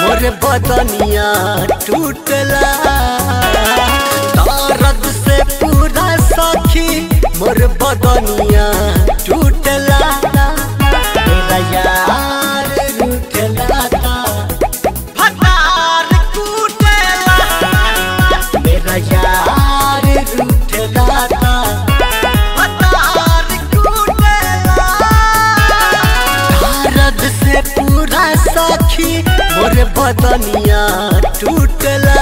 मोर बदनिया टूटला दर्द से पूरा सखी मोर बदनिया टूटला मेरा यार रूठला था फटार कूटला मेरा यार रूठला था फटार कूटला दर्द से पूरा सखी मोर बदनिया टूटला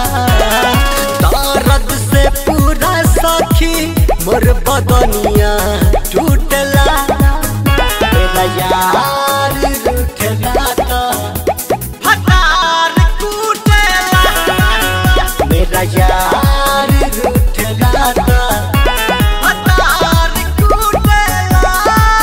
दर्द से पूरा सखी मोर बदनिया टूटला मेरा यार रूठला था फटार कूटला मेरा यार रूठला था फटार कूटला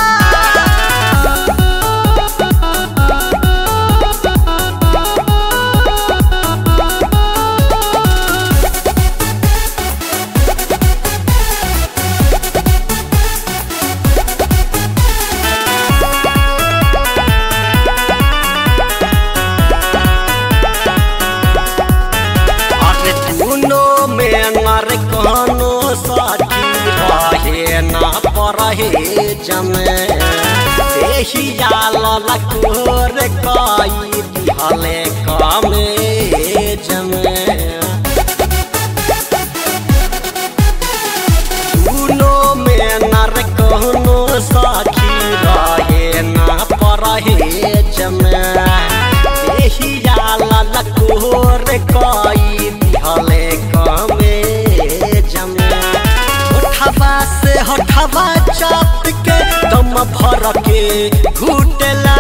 अरे दुनो में अनर कहनो साथी रहे ना परहे जमे देहिया ललकोर काई दिहले कामे जमे दुनो में नर कहनो साखी रहे ना परहे जमे देहिया ललकोर काई दिहले कामे जमे होठवा से होठवा चाप के दम भर के घुटला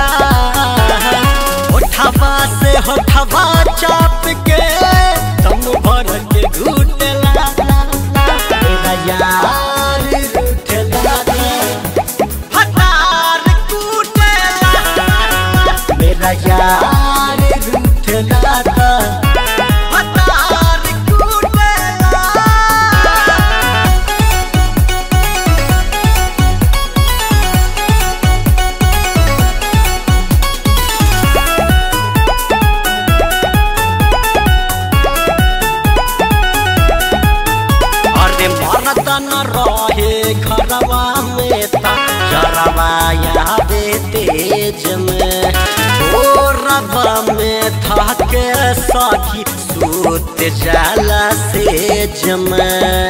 होठवा से होठवा चाप के दम भर के घुटला मेरा यार रूठला हटार कूटला मेरा यार रूठला हटार कूटला अरे मरद न रहे घरवा में ता जरवा यादे तेज में ओ रबा में था के साथी सूत जाला सेज में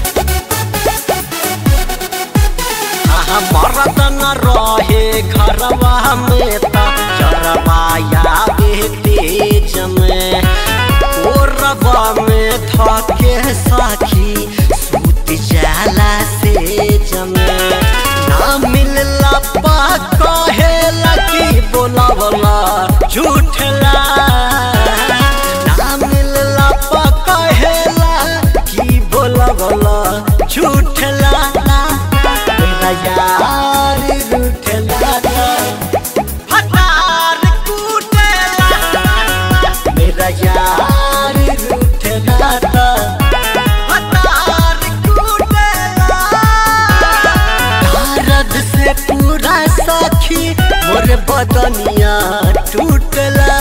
आहा मरद न रहे घरवा में ता जरवा यादे तेज में ओ रबा में था के साखी सूत जाला से जमे ना मिलला पा कहेला की बोलावला झूठला ना मिलला पा कहेला की बोलावला झूठला मेरा यार रूठला हटार कूटला मेरा यार रूठला हटार कूटला दर्द से पूरा सखी मोर बदनिया टूटला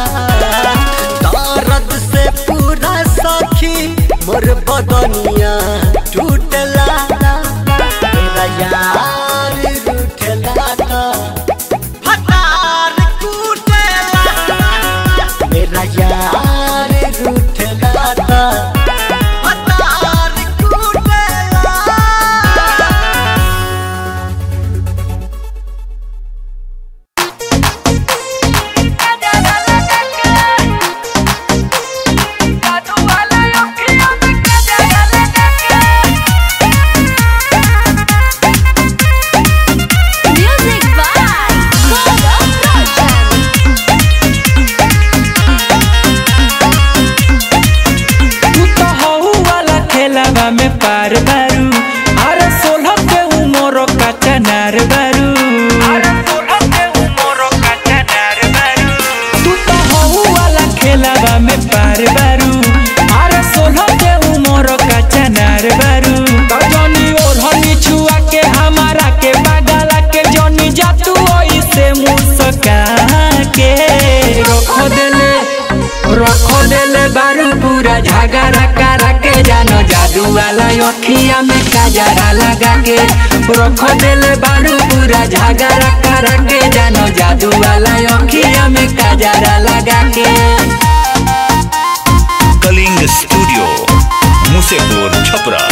दर्द से पूरा सखी मोर बदनिया टूटला मेरा यार रूठला हटार कूटला मेरा यार रूठला हटार कूटला Music by Gaurav Roshan. तू तो हऊ वाला खेलावा में पार बारू अरे सोलह के उमर का चनार बारू तू तो हऊ वाला खेलावा में पार बारू अरे सोलह के उमर का चनार बारू तो जनी ओढ़नी छुआ के हमारा के बगला के जनी जा तू ओइसे मुस्का के रख देले अखिया में काजरा लगा के रख देले बारू पूरा झगड़ा करा के जानो जादू वाला अखिया में काजरा लगा के कलिंग स्टूडियो मुसेपुर छपरा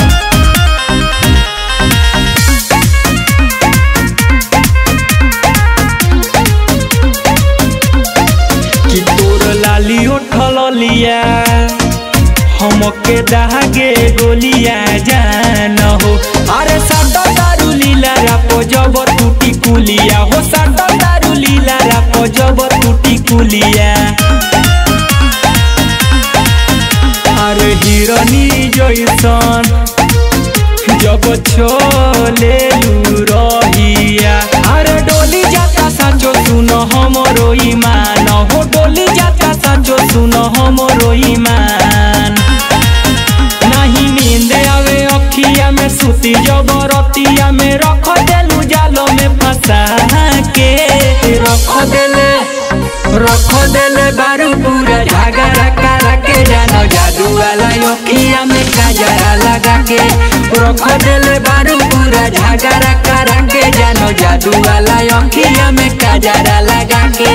कि तोर लाली उठल लिया हमके दहागे गोलिया जान हो अरे साडा दारू लीला रापो जब टूटी कुलिया हो साडा दारू लीला रापो जब टूटी कुलिया अरे हिरनी जैसन जब छोले रहिया अरे डोली जाता साचो सुन हमरो ईमान हो डोली जाता साचो सुन हमरो ईमान नहीं नींद आवे अखिया में सुती जबरतिया में रख देलू जालो में फंसा के रख देले रख देले बारू पूरा झगड़ा करा के जानो जादू वाला अखिया में काजरा लगा के रख देले बारू पूरा झगड़ा करा के जानो जादू वाला अखिया में काजरा लगा के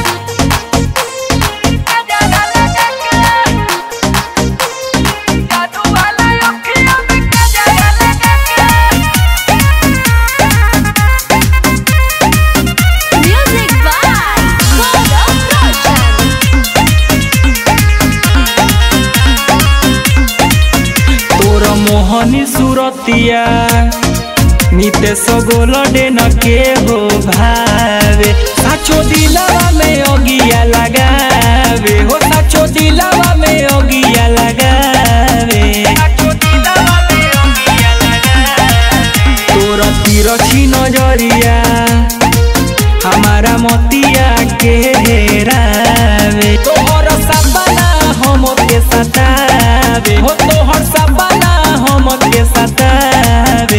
Music by Gaurav Roshan. तोर मोहनी सुरतिया नितेश गोलडे न के हो भावे साचो दिलावा में अगिया लगावे हो साचो दिलावा में अगिया लगावे तोर तिरछी नजरिया हमारा मोतिया के हेरावे तोहर सपना हम के सतावे हो तोहर सपना हम के सतावे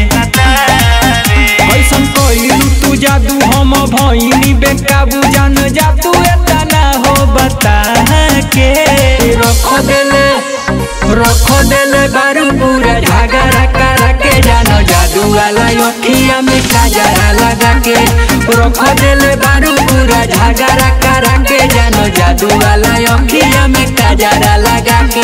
ऐसन कइलू तू जादू हम भइनी बेकाबू जान जा तू एतना हो बता के रख देले रख देले बारू पूरा झगड़ा करा के जानो जादू वाला अखिया में काजरा लगा के रख देले बारू पूरा झगड़ा करा के जानो जादू वाला अखिया में काजरा लगा के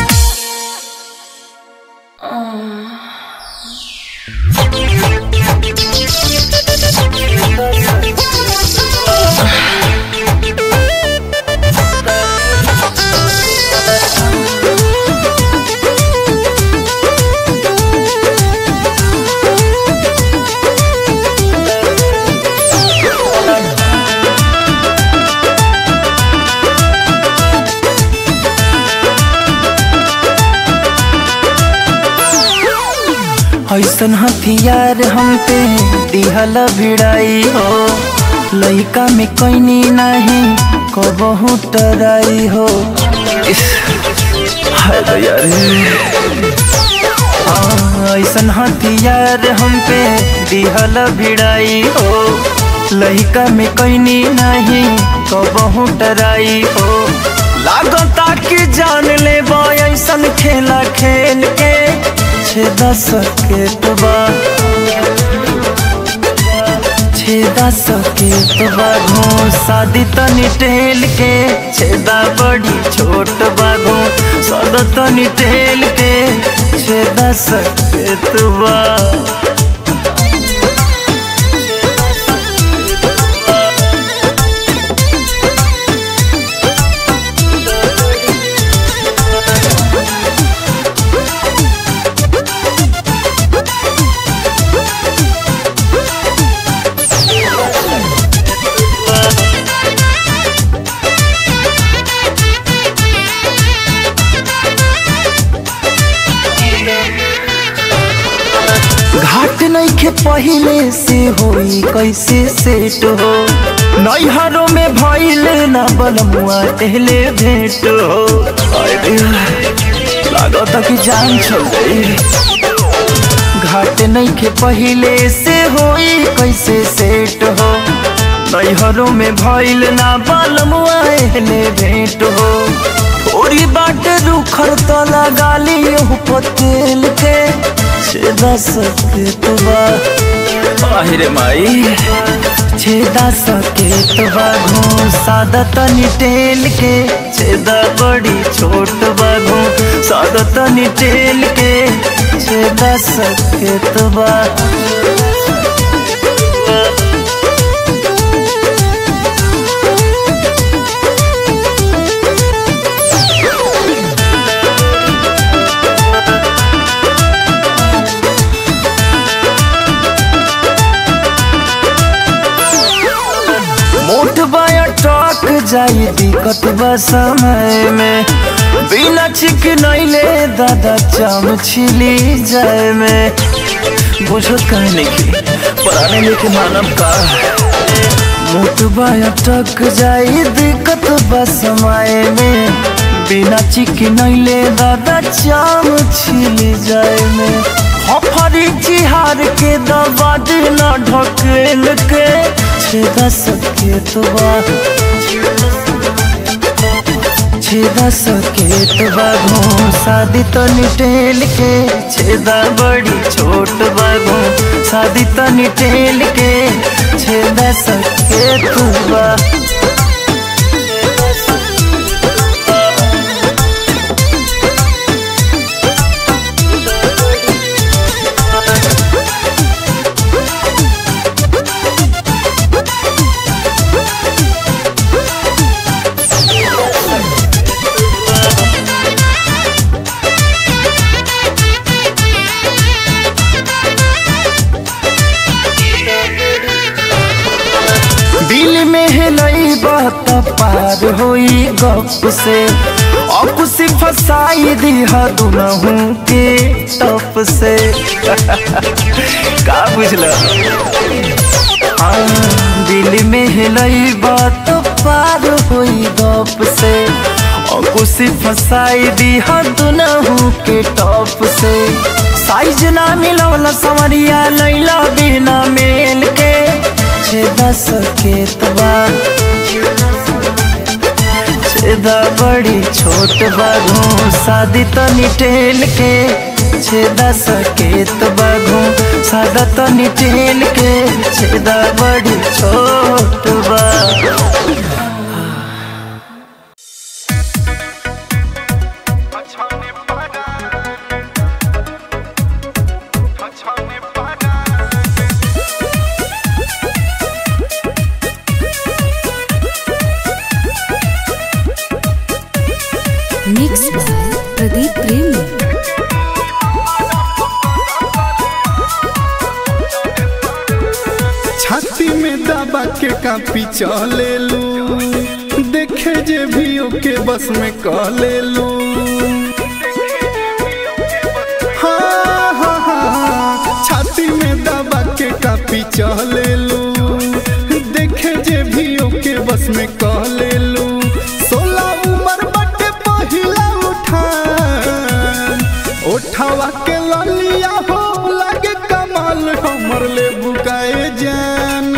ऐसन हथियार हम पे दिहल भिड़ाई हो लइका में कैनी नहीं कबहू टराई हो इस, हाय दया रे। हाँ, ऐसन हथियार हम पे दिहल भिड़ाई हो लइका में कैनी नहीं कबहू टराई हो लागता कि जान ले ऐसन खेला खेल के छेदा सके तो बा छेदा सके तो बाघो शादी तनी टेल के छेदा बड़ी छोट बाघो सद तनी टेल के छेदा सके तो बा घाट नइखे पहिले से होई कैसे सेट हो नैहरों में भइल ना बलमुआ पहले भेंट हो अरे लागत कि जान छोड़ गई घाट नइखे पहिले से होई कैसे सेट हो नैहरों में भइल ना बलमुआ पहले भेंट हो ढोरी बाटे रुखर तो लगा लियो पतेल के छेदा सके तो बा आहिरे माई छेदा सके तो बाघो सादा तनी टेल के छेदा बड़ी छोट बाघो सादा तनी टेल के छेदा सके तो बा मोट बाया टॉक जाई दिक्कत बा समय में बिना चिक नैले दादा चाम छिली जाए में बुझत कहे नहीं पराने लेके मानव का मोट बाया टक जाई दिक्कत बा समय में बिना चिक नैले दादा चाम छिली जाए में हफरी चिहार के दबा देना ढकेल के छेदा सके तो बा छेदा सके तो बाघो शादी तो निटेल के छेदा बड़ी छोट बाघो शादी तो निटेल के छेदा सके तो बा दिल में हिलई बात पार होई गप से अब से फसाई दिहा दुनहू के टप से का बुझला हाँ, दिल में हिलई बात पार होई गप से अब से फसाई दिहा दुनहू के टप से साइज ना मिलवला समरिया लैला बिना मेल के छेदा सके तबा छेदा बड़ी छोट बाघू शादी तो निटेल के छेदा सके तो बाघू सादा तो निटेल के छेदा बड़ी छोट बा मिक्स बाय प्रदीप प्रेमी छाती में दबा के कापी चले लू देखे जे भी ओके बस में कह ले लू हाँ, हाँ, हाँ, छाती में दबा के कापी चले लू देखे जे भी ओके बस में कह ले लू सोलह उम्र बटे पहिला उठान उठावा के ललिया हो लगे कमाल हमर ले बुकाए जान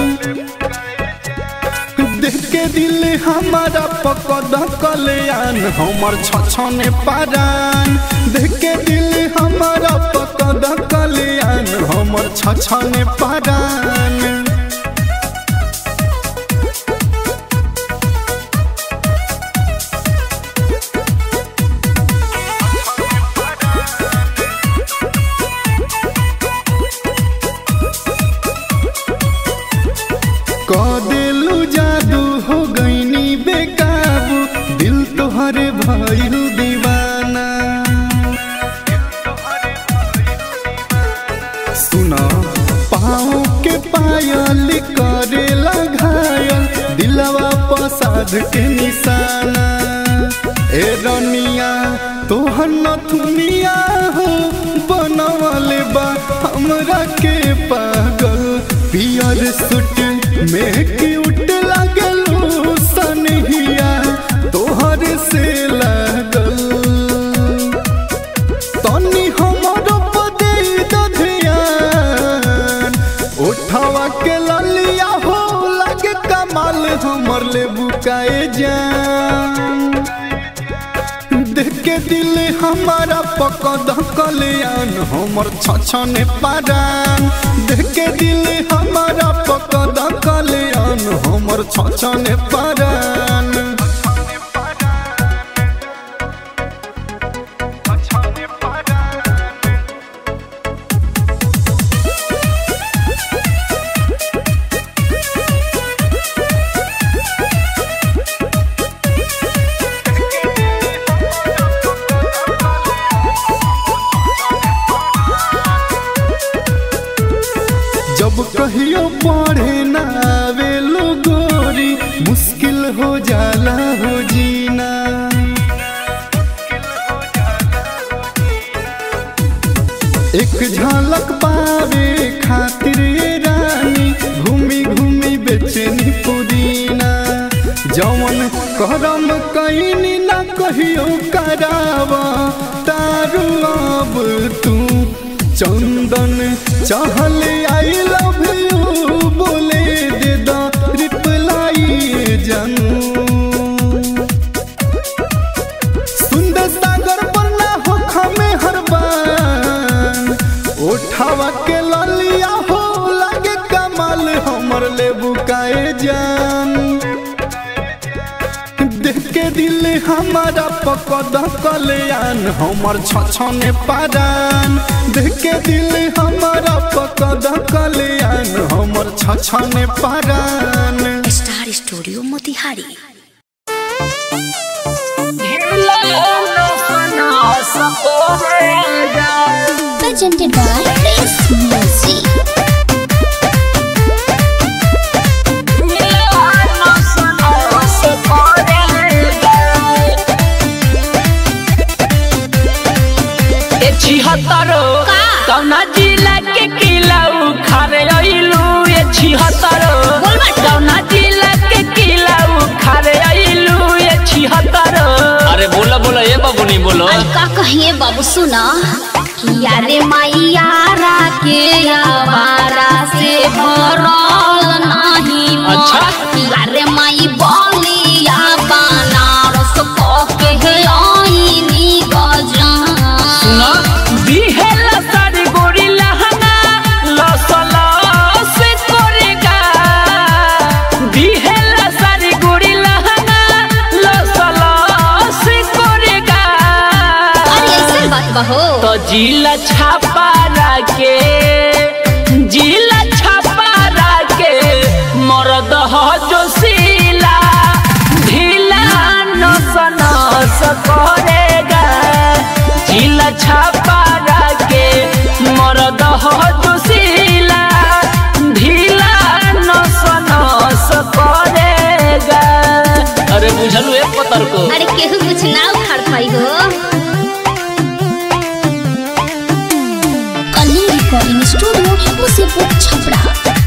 देख के दिल हमारा पकड़ कल्याण हमर छछने पारान देख के दिल हमारा पकड़ कल्याण हमर छछने पारान कह दिलू जादू हो गईनी बेकाबू दिल तोहरे भइल दीवाना सुना पाँव के पायल करेला घायल दिलवा पसाद के निशाना ए रनिया तोहर नथुनिया हो बनवले बा हमरा के पागल पियर सूट में क्यूट लागलू सनहिया तोहर से लागल तनी हमरो पदे दधियान उठावा के ललिया हो लगे कमाल हमर ले बुकाए जान के दिल हमारा पकद कल्याण हमर छछने पारान देख के दिल हमारा पकद कल्याण हमर छछने पारान जब कहियो पढ़े ना आवे लो गोरी मुश्किल हो जाला हो जीना एक झलक पावे खातिर ये रानी घूमी घूमी बेचैनी पुदीना जवन करम कहीं ना कहियो करावा तारू अब तू चंदन चाहल आई लव यू बोले दे दा रिप्लाई जानू सुंदर सागर बना हो खमे हर बार उठावा के ललिया हो लगे कमाल हमर ले बुकाए जान देख के दिल हमारा पकद कल्याण हमर छछने पारान देख के दिल हमारा पकद कल्याण हमर छछने पारान star studio Motihari presented by Prince Music. छिहत्तरो कौना जिला के किला उखारे अइलू ये छिहत्तरो कौना जिला के किला उखारे अइलू ये छिहत्तरो अरे बोला बोला ये बाबू नहीं बोलो आई का कहिए बाबू सुना किया रे मैयारा के आवारा से भरल नहीं मन। अच्छा। किया रे माई बलिया बनारस कह के हे आईनी गजान सुना बिहेला सारी गोरी लहंगा लसला से करेगा बिहेला सारी गोरी लहंगा लसला से करेगा अरे ऐसे बात बहो तो जिला छापा के जिला छापा के मरद हो जो सीला ढीला नस नस करेगा जिला छापा के मरद हो जो सीला ढीला नस नस करेगा अरे बुझलू एक पतर को अरे केहू कुछ ना उखाड़ पाई हो कली रिकॉर्डिंग स्टूडियो मुसीपुर छपरा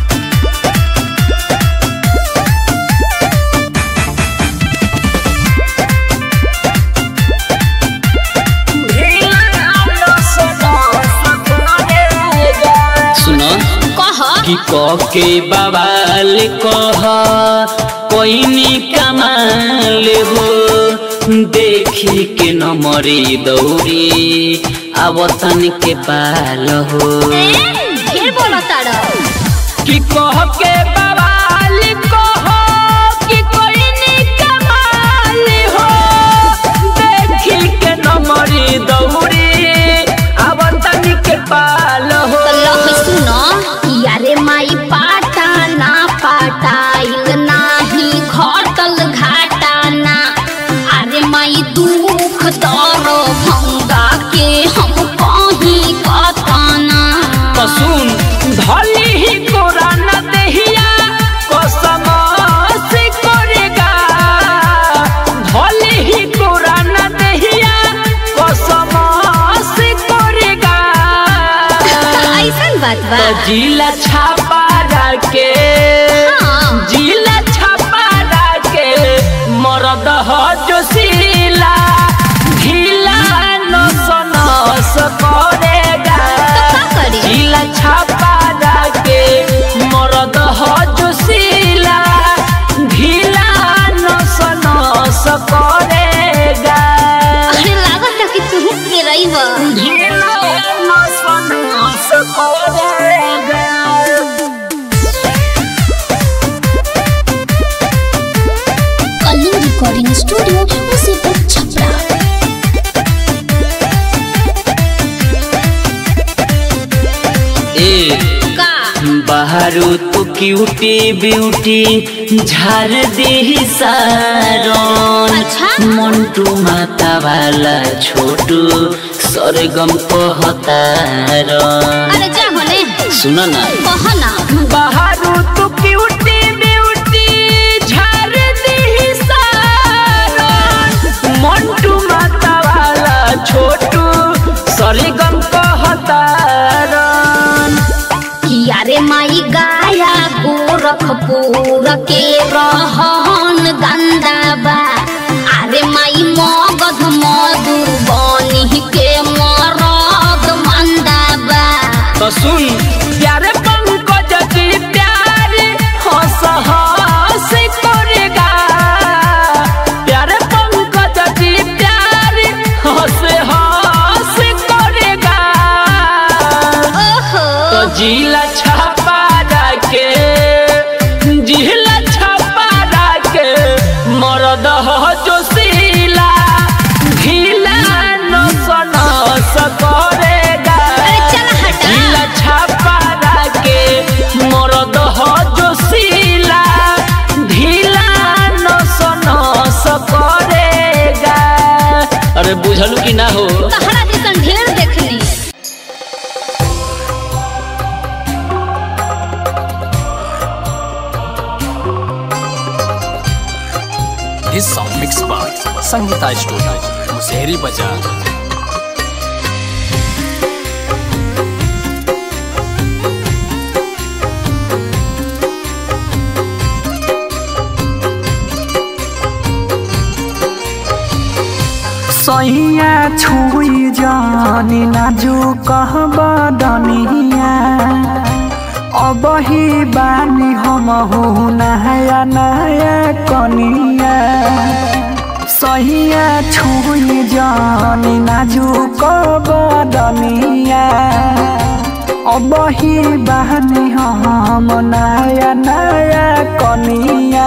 सुनो कह कि कह के बवाल कह कोई कमाल हो देखी के न मरी दौरी आवतन के पाल हो ढेर बोला तारा कि कह के बवाल कह कि कोई कमाल हो देखी के न मरी दौरी आवतन के पाल हो लख सुनो यारे माई पाटा ना पाटाइल नाही घटल घाटा ना अरे माई दुख दर भंगा के हम कहीं कताना तो सुन धली ही कुरान देहिया कसम से करेगा धली ही कुरान देहिया कसम से करेगा ऐसन बात बा तो जिला छापा के हाँ। जिला छापा के मरद हो जो सीला ढीला नस नस करेगा का करी जिला छापा के मरद हो जो सीला ढीला नस नस करेगा अरे लागत सकोरेगा कलिंग रिकॉर्डिंग स्टूडियो मुसीबत छपरा ए का बाहरो तो क्यूटी ब्यूटी झार दे सारन अच्छा। मंटू माता वाला छोटू सरगम कहतारन अरे जा होने सुन ना कह ना बाहरो तो क्यूटी ब्यूटी झार दे सारन मंटू माता वाला छोटू सरगम कहतारन किया रे माई गाया गोरखपुर के रहन गंदा बा अरे माई मगध मधुबनी के मरद मंदा बा तो सुन प्यारे पंकज जी प्यारे हंस हंस करेगा प्यारे पंकज जी प्यारे हंस हंस करेगा ओहो तो जिला छापा के जिला छापा के मरद हो जो सीला ढीला नस नस करेगा अरे चल हटा जिला छापा के मरद हो जो सीला ढीला नस नस करेगा अरे बुझलू कि ना हो तहरा जैसन ढेर देखनी This song mixed by Sangeeta Studio, Musehri Bazaar. सैया छुई जानी नाजू कहबा दनिया अब ही बानी हम हो नया नया कनिया सैया छुई जानी नाजू कहबा दनिया अब ही बानी हम नया नया कनिया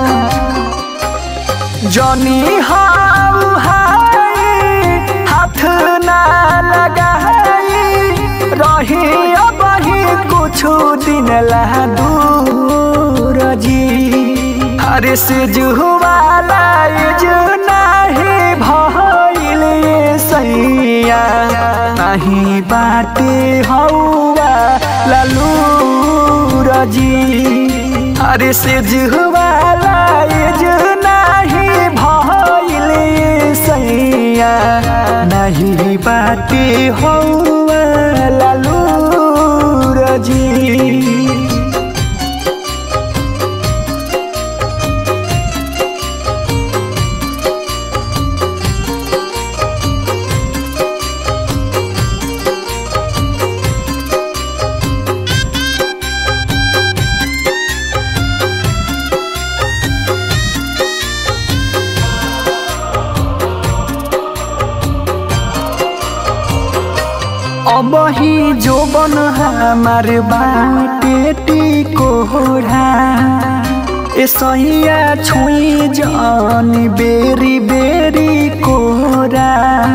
जनी हाउ हाय हाथ ना लगाई रही अब ही कुछ दिन ला दूर जी हरे से जुवाला जो नाही भइल सैया नहीं बाटे हौवा लालू रजी अरे से जुवाला जो नाही भइल सैया नहीं बाटे हौवा लालू रजी अब ही जो बन हमार बाटे टिकोरा ए सैया छुई जान बेरी बेरी कोरा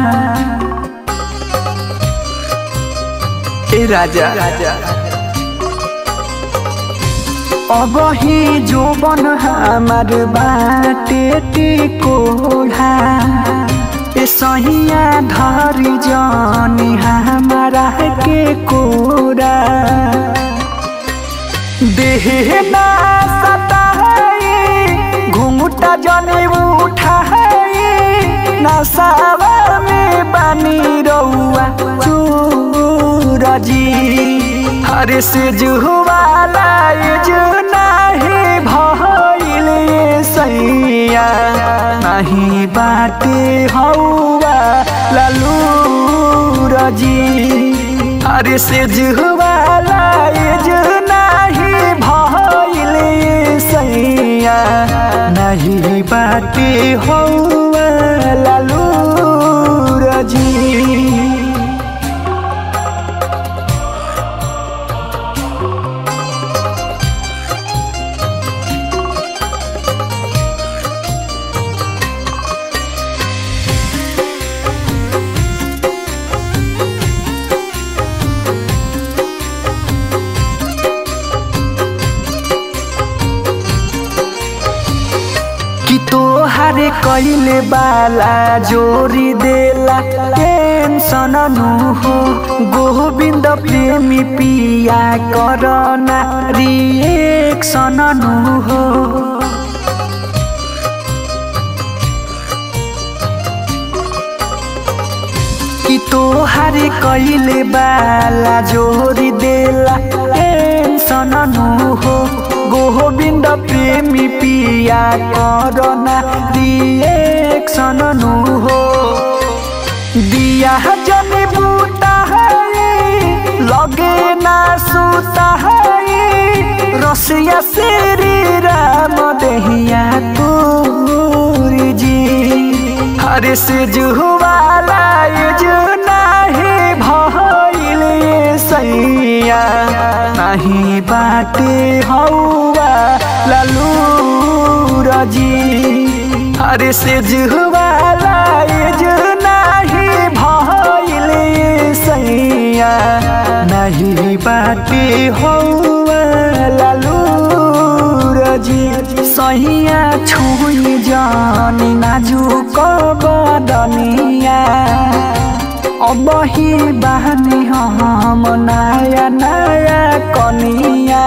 ए राजा राजा अब ही जो बन हमार बाटे टिकोरा ए सहिया धरी जानी हमारा के कोरा देह ना सताई घुंघटा जने उठाई नसावा में बनी रउआ चूरजी हरे से जुवाला जो नाही भइल सैया नहीं बाटे हौवा लालू रजी अरे से जुवाला जो नाही भइल सैया नहीं बाटे हौवा लालू रजी कइले बाला जोरी देला टेंशन नु हो गोविंद प्रेमी पिया करना रिएक्शन नु हो कि तोहार कइले बाला जोरी देला टेंशन नु हो गोविंद प्रेमी पिया करना रिएक्शन नु हो दिया जनी बूटा है लगे ना सूता है रसिया श्री राम दहिया तोरी जी हरे से जुवाला जो नाही भइल सैया नाही बाटे हौवा लालू रजी हरे से जुवाला जो नाही भइल सैया नाही बाटे हौवा लालू रजी सहिया छुई जानी नाजुक बदनिया अब ही बहनी हम नया नया कनिया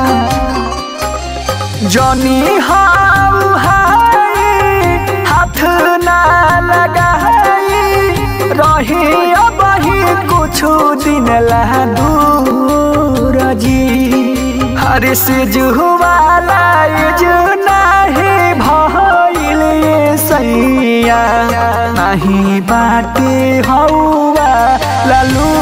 जनी हाउ हाय हाथ ना लगाई रही अब ही कुछ दिन ला दूर जी हर से जुवाला जो नाही भइल सैया नाही बाटे हौवा लालू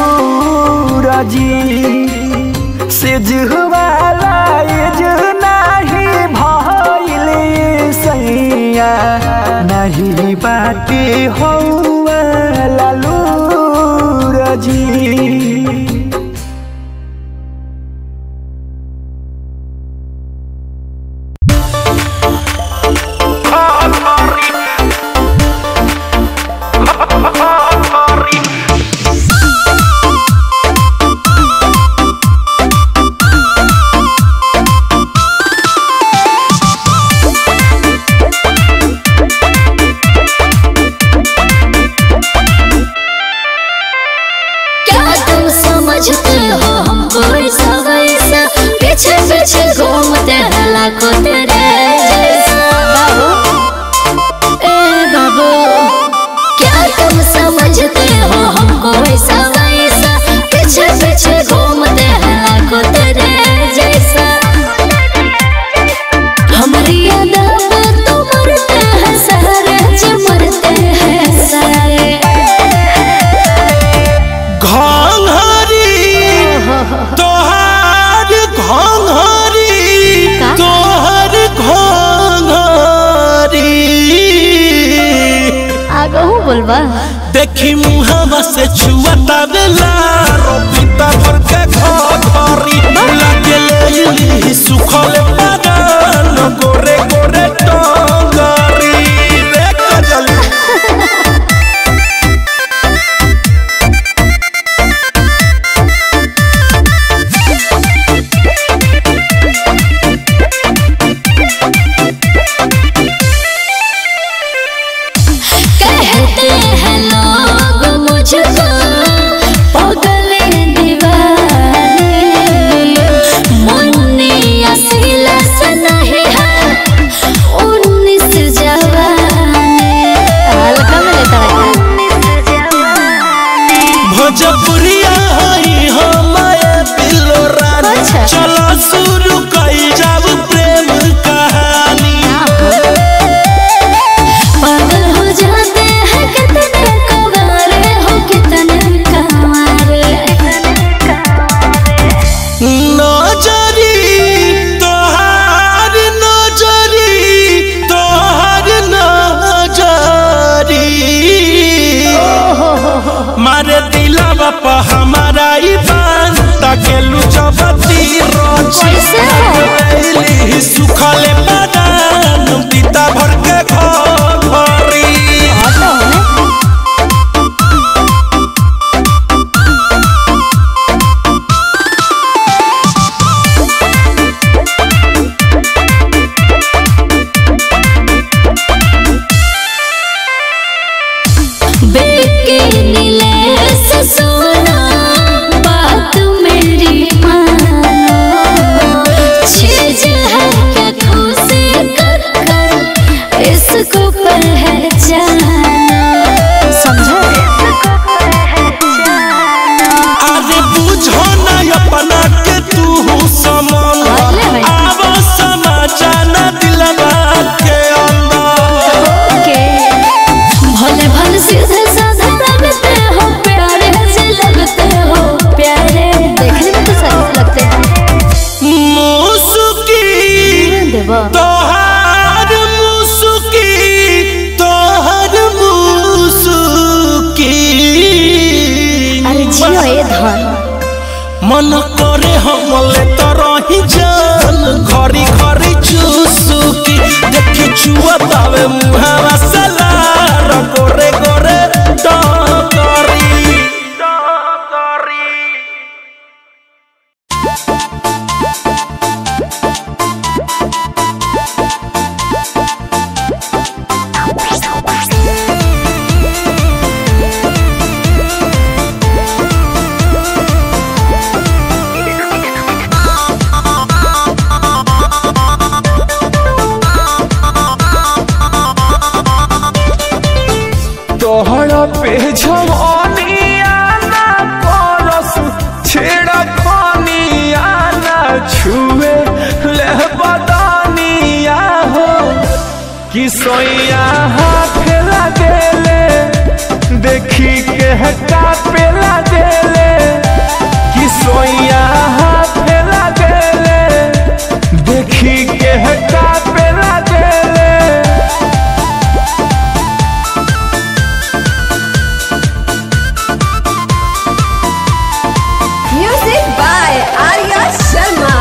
रजी से जुवाला जो नाही भइल सैया नाही बाटे हौवा लालू रजी क्या तुम समझते हो हमको ऐसा वैसा पीछे पीछे घूमते हैं लाखों तेरे जैसा बाबू ए बाबू क्या तुम समझते हो हमको ऐसा वैसा पीछे पीछे घूमते हैं लाखों तेरे जैसा हमारी यादा में तो मरते हैं सारे जो मरते हैं सारे घंघरी तोहार घंघरी का? तोहर घंघरी आगहू बोलबा देखी मुहावा से छुआता बेला रोपिता भर के घरी लगे लेली सुखल पादान गोरे गोरे टंगरी देख जली कहते हैं लोग मुझको पागल दीवानी मुन्नी असीला से नहीं है उन्नीस जवानी हल्का में लेता भोजपुरिया हई हमारे पिलो रानी अच्छा। चलो शुरू कई जाब प्रेम कहानी पागल हो जाते हैं कितने कवारे हो कितने कवारे नजरी तोहार नजरी तोहार नजरी मारे दिलवा पर हमारा ई बान ताकेलू चबती रोची कैसे हो? कैली सुखले बदान पिता भर के घरी तोहार मुसुकी तोहार मुसुकी अरे जियो ए धन मन करे हमले तरही जान घरी घरी चुसुकी देखी छुआ तावे मुहावा सलार गोरे गोरे डकरी डकरी तोहरा पे जवानिया ना करस छेड़ा पानिया ना छुए ले बदानिया हो कि सोइया हाथ लगेले देखी के हटा पे लगेले कि सोइया हाथ लगेले देखी के हटा पे लगेले Music by Arya Sharma.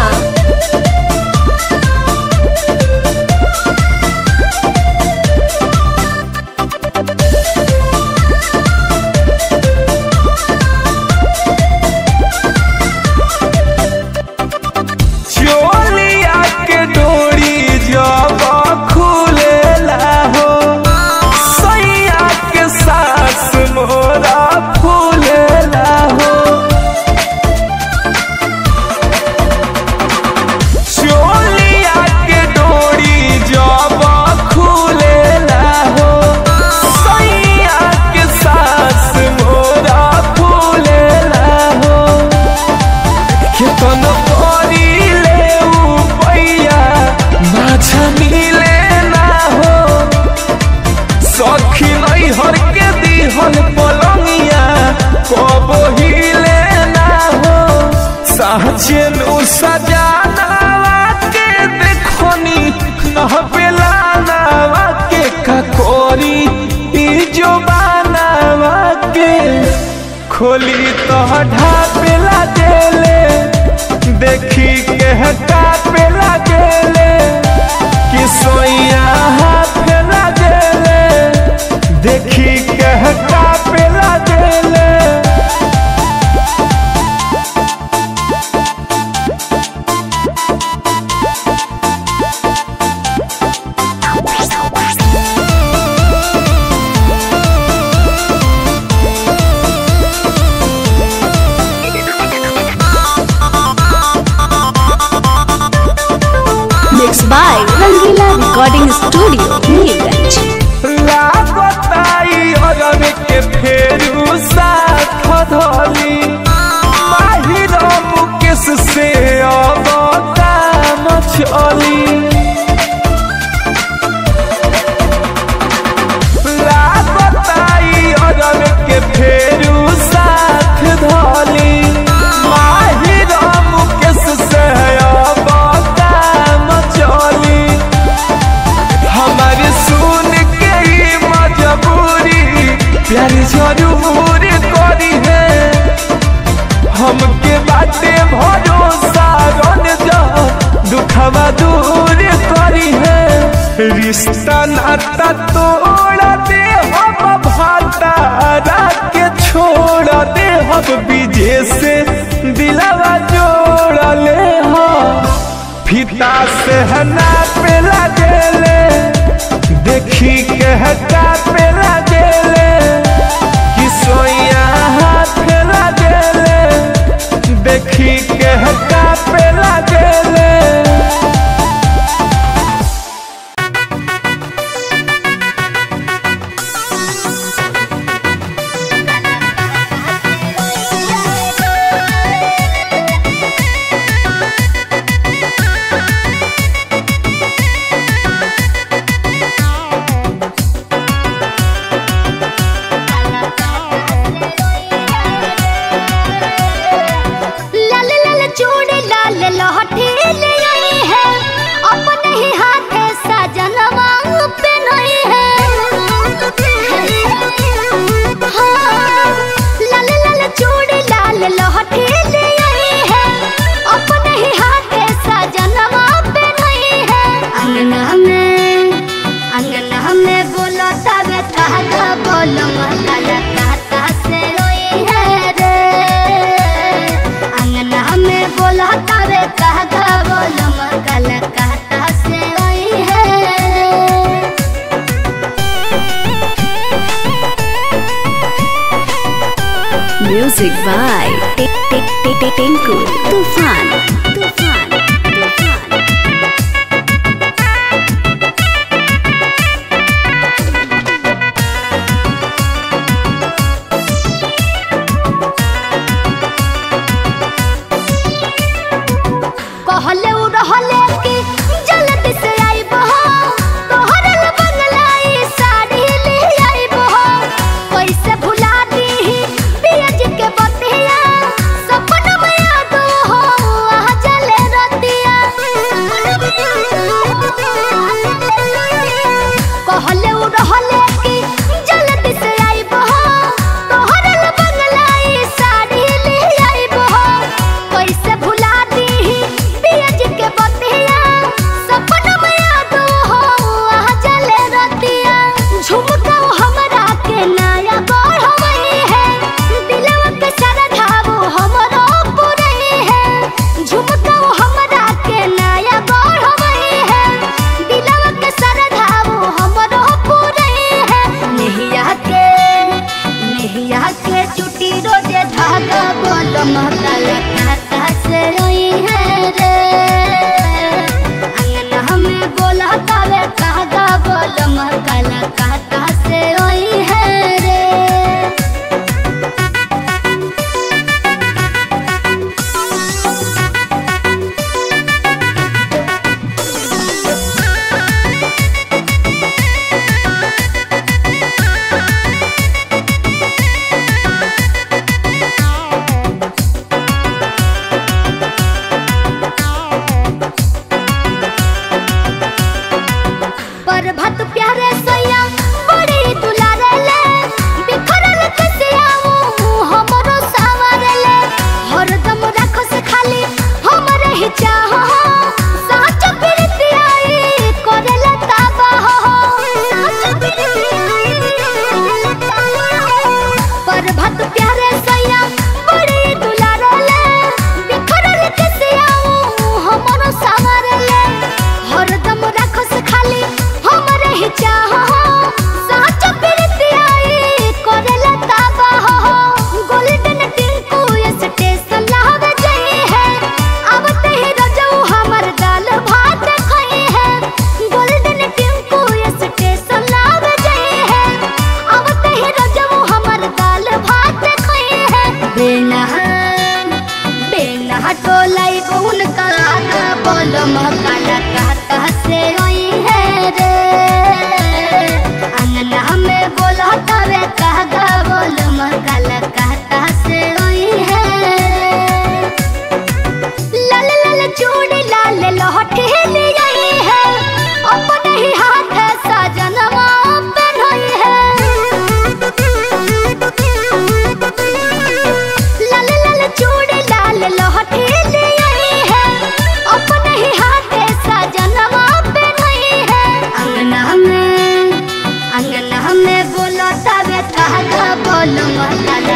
चोलिया के डोरी जब खुलेला हो सैया के सास मोरा फूलेला हो चोलिया के डोरी जब खुलेला हो सैया के सास मोरा फूलेला हो केतन करिले उपैया माझा मिले ना हो सखी नहीं हर के दिहल पलंगिया कब हिले ना हो साचे नु सजाना के देखनी नह बेला नावा के ककोरी ई जो बनावा के खोली तो ढापेला देले देखी के हटापेला गेले कि सोइया हाथ लगेले देखी के हटापेला देले mix by Rangila recording studio Nilganj लागताई अरब के फेरू साथ धली माहिर मुकेश से अब काम चली लागताई अरब के फेरू साथ धली माहिर मुकेश से अब काम चली हमारे सुन के ही मजबूरी प्यार जरूर करी है हमके बाटे भरोसा रन जा दुखवा दूर करी है रिश्ता नाता तोड़ दे हम भाता के छोड़ दे हम बीजे से दिलवा जोड़ ले हम फीता से हना पे लगेले देखी के हटा पे लगेले कि सोइया हाथ लगेले देखी के हटा पे लगेले Thank Music by Tinku Tufan. Tufan. Tufan. कहले उ रहले कि जल्दी से आइब हो तोहरे ल बंगलाई साड़ी ले आइब हो कैसे भुला दीही पियज के बतिया सपन में याद हो आ जले रतिया कहले उ रहले कि जल्दी से आइब हो तोहरे ल बंगलाई साड़ी ले आइब हो कैसे भुला दीही पियज के बतिया सपन में याद हो आ जले रतिया झुमका हमरा के नया गढ़वई है दिलवा के सरधावो हमरो पुरई है झुमका हमरा के नया गढ़वई है दिलवा के सरधावो हमरो पुरई है नेहिया के नेहिया के चुटी रोजे धागा बोल महकाल खाता से रोई है रे अंगना में बोला तावे कागा बोल महकाल खाता से रोई है रे पर भत प्यारे सैया बड़ी दुलारे ले बिखरल कसियाऊ हमरो सावरे ले हरदम राखो से खाली हमरे ही चाह साच प्रीतियाई करेला ताबा हो साच प्रीतियाई करेला ताबा हो पर भत प्यारे सैया बड़ी दुलारे ले बिखरल कसियाऊ हमरो सावरे ले हरदम राखो से खाली हमरे ही चाह साच प्रीतियाई करेला ताबा हो गोल्डन टिंकू स्टेशन लावे जाई है आवते ही रजऊ हमर दाल भात खाई है गोल्डन टिंकू स्टेशन लावे जाई है आवते ही रजऊ हमर दाल भात खाई है बिना बिना टोलाई कौन काला बोलो मकाला कहता से रोई है रे अंगना में बोला तवे कहगा बोलो मकाला कहता से रोई है लाल लाल चूड़ी लाल लहठी ले आई है अपने ही हाथ सजनवा पहनाई है लाल लाल चूड़ी लाल लहठी ले आई है अपने ही हाथ सजनवा पहनाई है अंगना में अंगना में बोलो तबे कहा बोलो मकान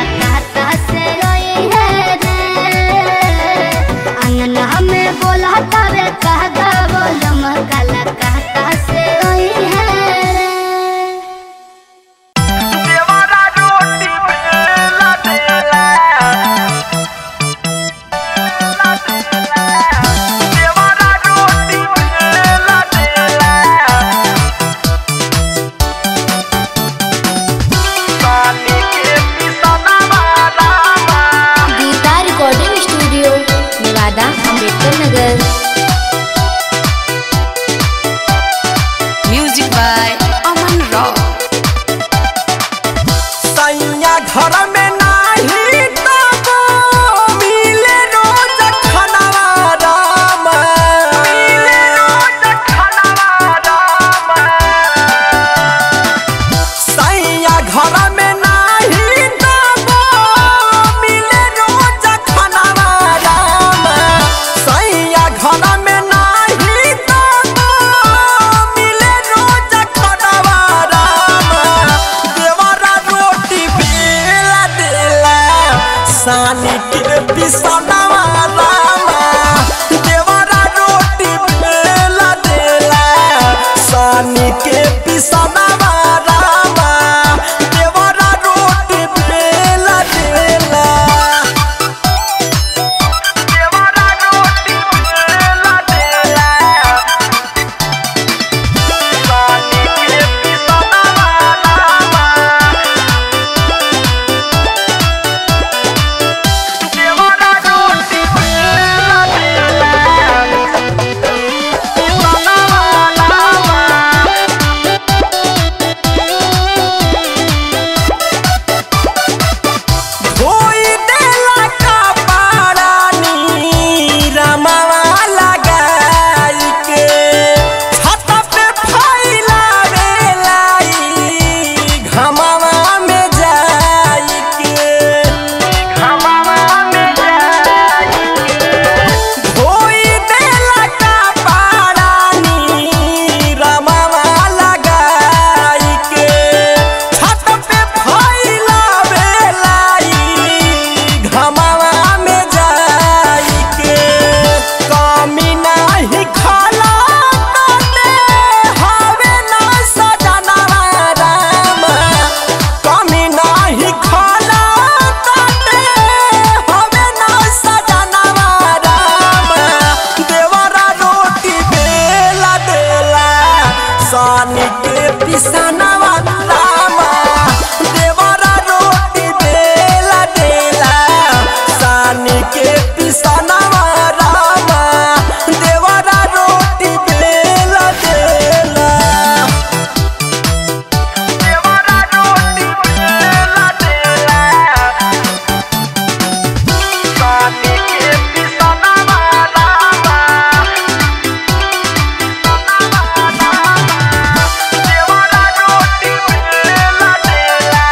के पिसनवा रामा देवरा रोटी बेला देला देवरा रोटी बेला देला सानी के पिसनवा रामा देवरा रोटी बेला देला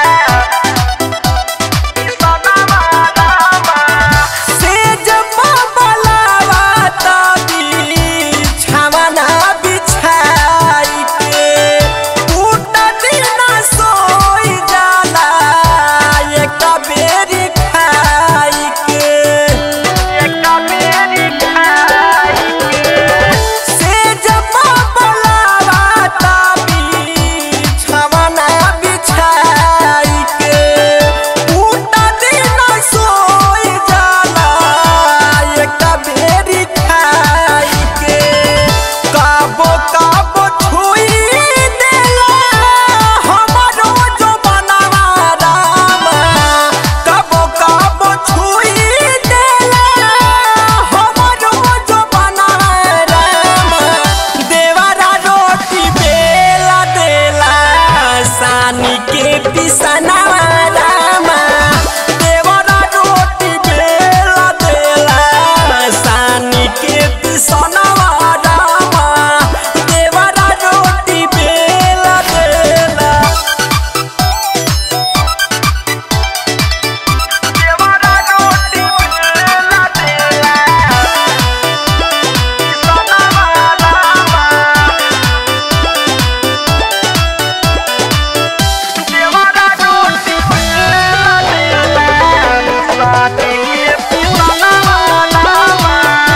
सेज बबलावा तबी छावना बिछाई के टूट दिन सोई जाला एक बेरी खाई के एक बेरी खाई के सेज बबलावा तबी छावना बिछाई के टूट दिन सोई जाला एक बेरी खाई के काबो काबो छुई देला हमरो जो बनवा रामा काबो काबो छुई देला हमरो जो बनवा रामा देवरा रोटी बेला देला सानी के पिसनवा रामा देवरा रोटी बेला देला सानी के पिसनवा रामा देवरा रोटी बेला देला देवरा रोटी बेला देला पिसनवा रामा देवरा रोटी बेला देला सानी के पिसनवा रामा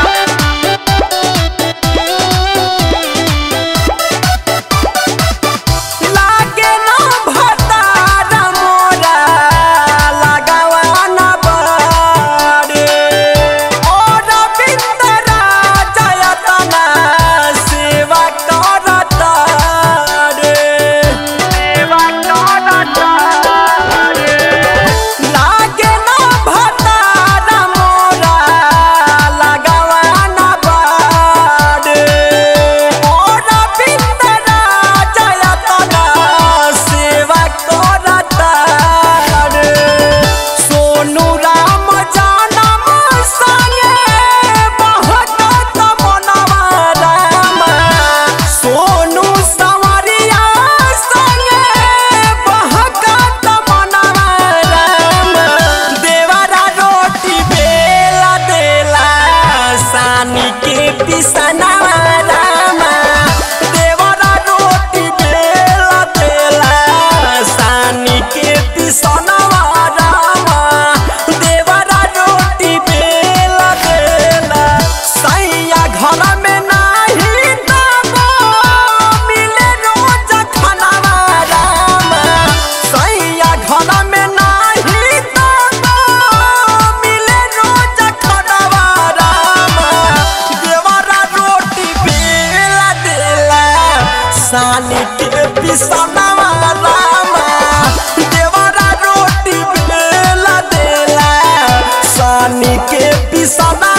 लागे ना भतारा मोरा लगावा ना बारे और बिंदरा जयतना सेवा करता रे सेवा करता रे लागे ना भतारा मोरा लगावा ना बारे और बिंदरा जयतना सेवा करता रे सोनू राम जानम संगे बहकत मनवा राम सोनू संवरिया संगे बहकत मनवा राम देवरा रोटी बेला देला सानी के पिसनवा रामा देवरा रोटी बेला देला सानी के पिसनवा रामा देवरा रोटी बेला देला सैया घर में नाही दबो मिले रोज खानावा रामा सैया घर में नाही दबो मिले रोज खानावा रामा देवरा रोटी बेला देला सानी के पिसनवा रामा देवरा रोटी बेला देला सानी के पिसना